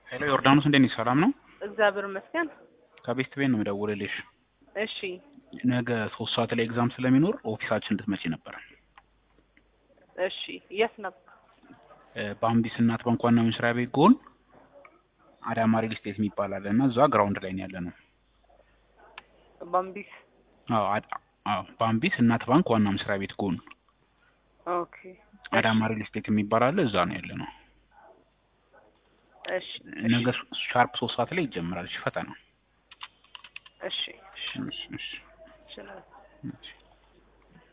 ሄሎ ዮርዳኖስ እንዴት ነሽ? ሰላም ነው? እግዚአብሔር ይመስገን። ከቤት ቤት ነው የምደውልልሽ። እሺ ነገ ሶስት ሰዓት ላይ ኤግዛም ስለሚኖር ኦፊሳችን እንድትመጪ ነበር። እሺ የት ነበር? በአምቢስ እናት ባንክ ዋና መስሪያ ቤት ጎን አዳማ ሪል ስቴት የሚባል አለ እና እዛ ግራውንድ ላይ ነው ያለ ነው። ባምቢስ አዎ አድ- አዎ በአምቢስ እናት ባንክ ዋና መስሪያ ቤት ጎን ኦኬ አዳማ ሪል ስቴት የሚባል አለ እዛ ነው ያለ ነው። እሺ ነገ ሻርፕ ሶስት ሰዓት ላይ ይጀምራል። እሺ ፈተና እሺ እሺ እሺ እሺ እሺ እሺ